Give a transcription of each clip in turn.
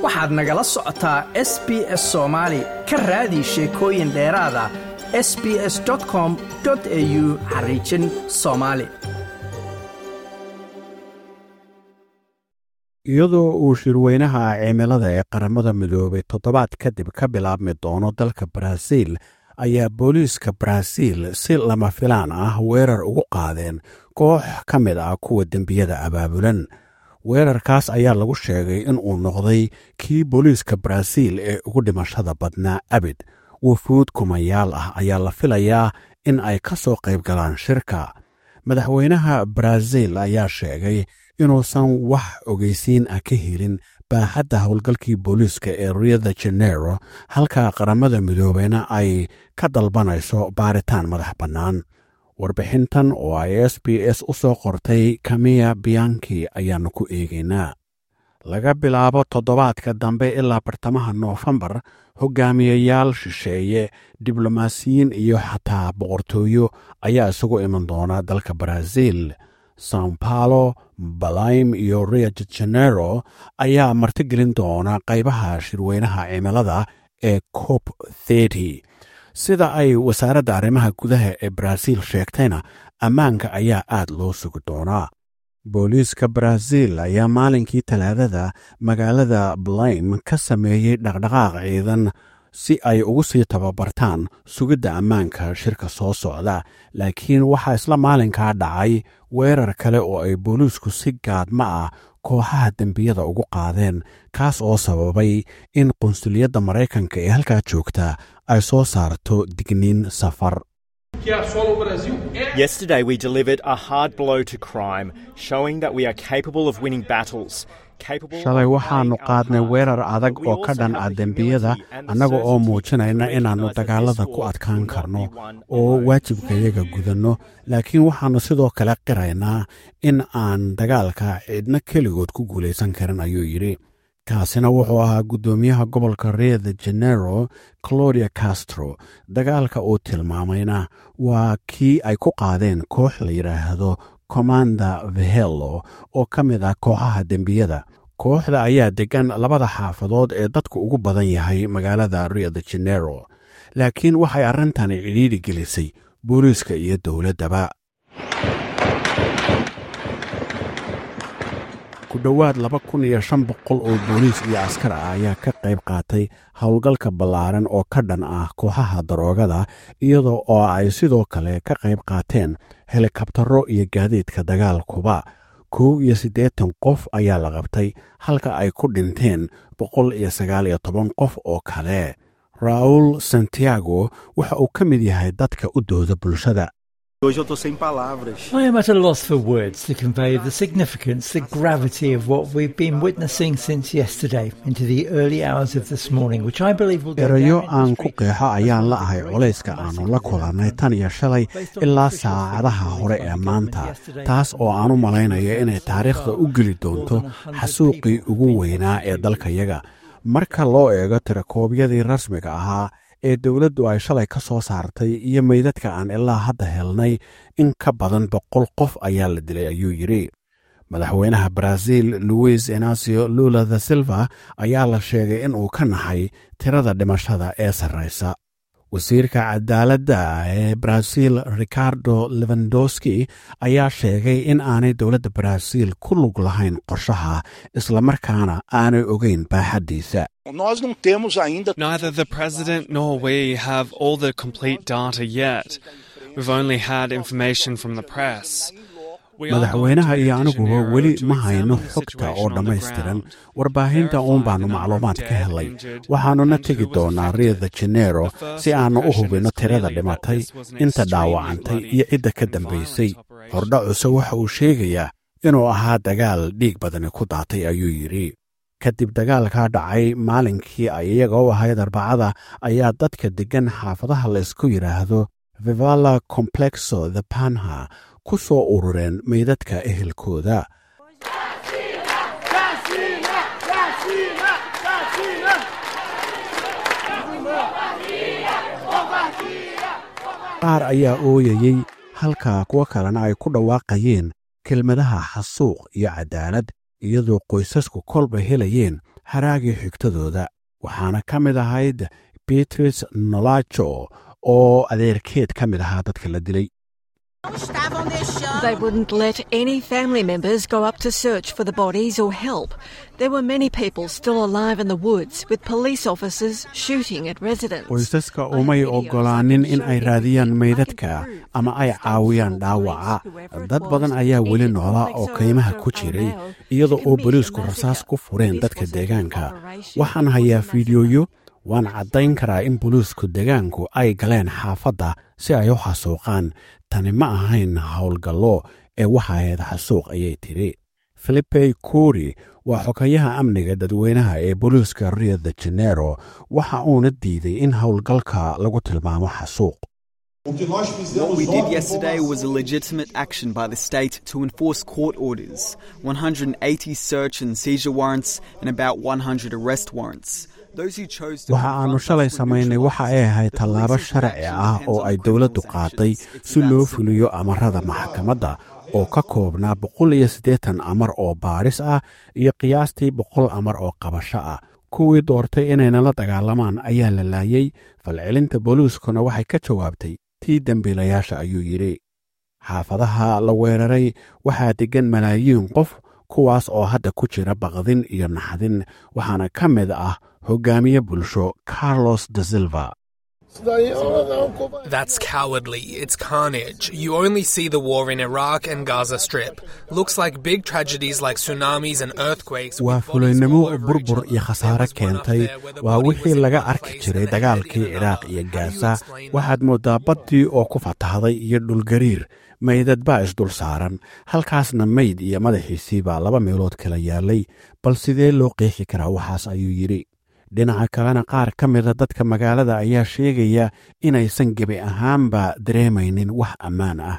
waxaad nagala socotaa s b s soomaali ka raadi sheekooyin dheeraada s b s com au xariijin soomaali iyadoo uu shirweynaha cimilada ee qaramada midoobay toddobaad kadib ka bilaabmi doono dalka baraaziil ayaa booliiska baraaziil si lama filaan ah weerar ugu qaadeen koox ka mid ah kuwa dembiyada abaabulan weerarkaas ayaa lagu sheegay in uu noqday kii booliiska baraaziil ee ugu dhimashada badnaa abid wufuud kumayaal ah ayaa la filayaa in ay ka soo qayb galaan shirka madaxweynaha baraaziil ayaa sheegay inuusan wax ogeysiin ah ka helin baaxadda howlgalkii booliiska ee rio de janero halka qaramada midoobeyna ay ka dalbanayso baaritaan madax bannaan warbixintan oo ay s b s u soo qortay kamiya biyanki ayaannu ku eegaynaa laga bilaabo toddobaadka dambe ilaa bartamaha noofembar hogaamiyayaal shisheeye diblomaasiyiin iyo xataa boqortooyo ayaa isugu iman doona dalka baraaziil sao paulo balaym iyo rio de janero ayaa martigelin doona qaybaha shirweynaha cimilada ee cop thety sida ay wasaaradda arrimaha gudaha ee baraaziil sheegtayna ammaanka ayaa aad loo sugi doonaa booliiska baraaziil ayaa maalinkii talaadada magaalada blaym ka sameeyey dhaqdhaqaaq ciidan si ay ugu sii tababartaan sugidda ammaanka shirka soo socda laakiin waxaa isla maalinkaa dhacay weerar kale oo ay booliisku si gaadma ah kooxaha dembiyada ugu qaadeen kaas oo sababay in qunsuliyadda maraykanka ee halkaa joogta ay soo saarto digniin safar Yesterday, we delivered a hard blow to crime, showing that we are capable of winning battles. shalay waxaannu qaadnay weerar adag oo ka dhan ah dembiyada annaga oo muujinayna inaannu dagaalada ku adkaan karno oo waajibkayaga gudanno laakiin waxaannu sidoo kale qiraynaa in aan dagaalka cidna keligood ku guulaysan karin ayuu yidhi kaasina wuxuu ahaa guddoomiyaha gobolka rio de janero claudia castro dagaalka uu tilmaamayna waa kii ay ku qaadeen koox la yidhaahdo commanda vehelo oo ka mid ah kooxaha dembiyada kooxda ayaa deggan labada xaafadood ee dadku ugu badan yahay magaalada rio de janero laakiin waxay arrintani cidhiidhi gelisay booliiska iyo dowladdaba ku dhowaad laba kun iyo shan boqol oo booliis iyo askar ah ayaa ka qayb qaatay howlgalka ballaaran oo ka dhan ah kooxaha daroogada iyadoo oo ay sidoo kale ka qayb qaateen helikabtaro iyo gaadiidka dagaalkuba kow iyo siddeetan qof ayaa la qabtay halka ay ku dhinteen boqol iyo sagaal iyo toban qof oo kale raul santiago waxa uu ka mid yahay dadka u dooda bulshada Hoje eu tô sem palavras. I am at a loss for words to convey the significance, the gravity of what we've been witnessing since yesterday into the early hours of this morning, which I believe will go erayo down in aan history ku qeexo ayaan la ahay culayska aannu la kulannay tan iyo shalay ilaa saacadaha hore ee maanta taas oo aan u malaynayo inay taariikhda u geli doonto xasuuqii ugu weynaa ee dalkayaga marka loo eego tirakoobyadii rasmiga ahaa ee dowladdu ay shalay ka soo saartay iyo meydadka aan ilaa hadda helnay in ka badan boqol qof ayaa la dilay ayuu yidhi madaxweynaha baraaziil luis inacio lula da silva ayaa la sheegay in uu ka naxay tirada dhimashada ee sarraysa wasiirka cadaaladda ee baraaziil ricardo levandowski ayaa sheegay in aanay dowladda baraaziil ku lug lahayn qorshaha islamarkaana aanay ogeyn baaxaddiisa Nós não temos ainda Neither the President nor we have all the complete data yet. We've only had information from the press. We are madaxweynaha going to iyo Rio de aniguba Janeiro weli to ma hayno examine the xogta oo situation on the dhammaystiran ground. warbaahinta uun baannu macluumaad ka helay waxaannuna tegi doonaa rio de janero si aannu u hubinno tirada dhimatay inta dhaawacantay iyo cidda ka dambaysay hordhacuse waxa uu sheegayaa inuu ahaa dagaal dhiig badani ku daatay ayuu yidhi kadib dagaalkaa dhacay maalinkii ay iyaga u ahayd arbacada ayaa dadka deggan xaafadaha laysku yidhaahdo vivala complexo the panha ku soo urureen meydadka ehelkooda qaar ayaa ooyayey halka kuwo kalena ay ku dhawaaqayeen kelmadaha xasuuq iyo cadaalad iyadoo qoysasku kolba helayeen haraagii xigtadooda waxaana ka mid ahayd beatrice nolajo oo adeerkeed ka mid ahaa dadka la dilay They wouldn't let any family members go up to search for the bodies or help. There were many people still alive in the woods, with police officers shooting at residents. qoysaska umay oggolaanin in ay raadiyaan meydadka ama ay caawiyaan dhaawaca dad badan ayaa weli noolaa oo kaymaha ku jiray iyada oo boliisku rasaas ku fureen dadka deegaanka waxaan hayaa fiidiyoyo waan caddayn karaa in boliisku deegaanku ay galeen xaafadda si ay u xasuuqaan tani ma ahayn howlgallo ee waxa ahayd xasuuq ayay tidhi filipey kuri waa xogayaha amniga dadweynaha ee boliiska rio de janero waxa uuna diiday in howlgalka lagu tilmaamo xasuuq What we did yesterday was a legitimate action by the state to enforce court orders, 180 search and seizure warrants, and about 100 arrest warrants. Those who chose to waxa aannu shalay samaynay waxa ay ahayd tallaabo sharci ah oo ay dowladdu qaaday si loo fuliyo amarada maxkamadda oo ka koobnaa boqol iyo siddeetan amar oo baadhis ah iyo qiyaastii boqol amar oo qabasho ah kuwii doortay inayna la dagaalamaan ayaa la laayey falcelinta booliiskuna waxay ka jawaabtay tii dembiilayaasha ayuu yidhi xaafadaha la weeraray waxaa deggan malaayiin qof kuwaas oo hadda ku jira baqdin iyo naxdin waxaana ka mid ah hoggaamiye bulsho carlos de silva That's cowardly. It's carnage. You only see the war in Iraq and Gaza Strip. Looks like big tragedies like tsunamis and earthquakes. waa fulaynimo burbur iyo khasaare keentay waa wixii laga arki jiray dagaalkii ciraaq iyo gaasa waxaad mooddaa baddii oo ku fatahday iyo dhulgariir maydad baa isdul saaran halkaasna mayd iyo madaxiisii baa laba meelood kala yaalay bal sidee loo qeexi karaa waxaas ayuu yidhi dhinaca kalena qaar ka mida dadka magaalada ayaa sheegaya inaysan gebi ahaanba dareemaynin wax ammaan ah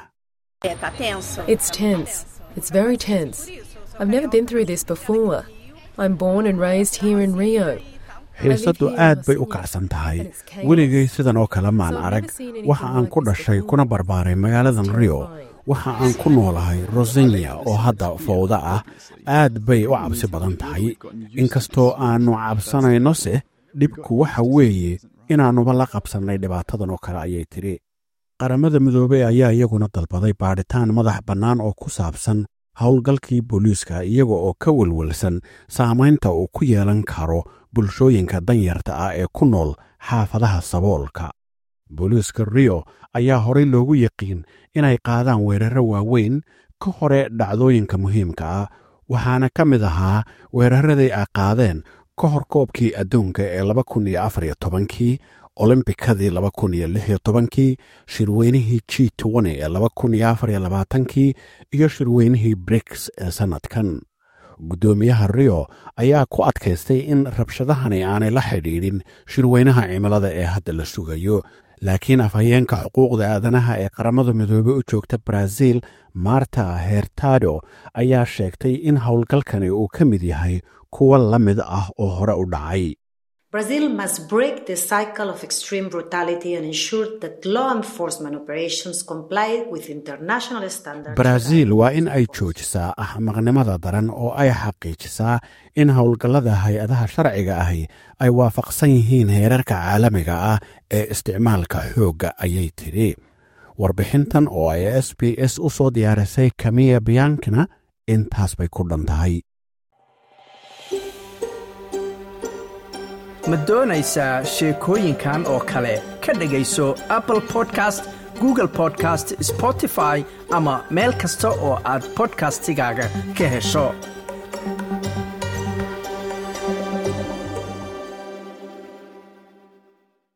It's tense. It's very tense. I've never been through this before. I'm born and raised here in Rio. xiisaddu aad bay u kacsan tahay weligay sidan oo kale maan arag waxa aan ku dhashay kuna barbaaray magaaladan rio waxa aan ku noolahay rosenya oo hadda fowda ah aad bay u cabsi badan tahay inkastoo aannu cabsanaynose dhibku waxa weeye inaannuba la qabsannay dhibaatadan oo kale ayay tidhi qaramada midoobey ayaa iyaguna dalbaday baadhitaan madax bannaan oo ku saabsan howlgalkii booliiska iyaga oo ka welwelsan saamaynta uu ku yeelan karo bulshooyinka danyarta ah ee ku nool xaafadaha saboolka booliiska rio ayaa horey loogu yaqiin inay qaadaan weerarro waaweyn ka hore dhacdooyinka muhiimka ah waxaana ka mid ahaa weeraradii ay qaadeen ka hor koobkii adduunka ee laba kun iyo afar iyo tobankii olombikadii laba kun iyo lix iyo tobankii shirweynihii g tn ee laba kun iyo afar iyo labaatankii iyo shirweynihii briks ee sannadkan guddoomiyaha rio ayaa ku adkaystay in rabshadahani aanay la xidhiidhin shirweynaha cimilada ee hadda la sugayo laakiin afhayeenka xuquuqda aadanaha ee qaramada midoobey u joogta brazil marta hertado ayaa sheegtay in howlgalkani uu ka mid yahay kuwa la mid ah oo hore u dhacay Brazil must break the cycle of extreme brutality and ensure that law enforcement operations comply with international standards. baraaziil waa in ay joojisaa axmaqnimada daran oo ay xaqiijisaa in howlgallada hay-adaha sharciga ahi ay waafaqsan yihiin heerarka caalamiga ah ee isticmaalka xoogga ayay tidhi warbixintan oo ay s b s u soo diyaarisay kamiya biyankina intaas bay ku dhan tahay ma doonaysaa sheekooyinkan oo kale ka dhegayso apple podcast google podcast spotify ama meel kasta oo aad bodkastigaaga ka hesho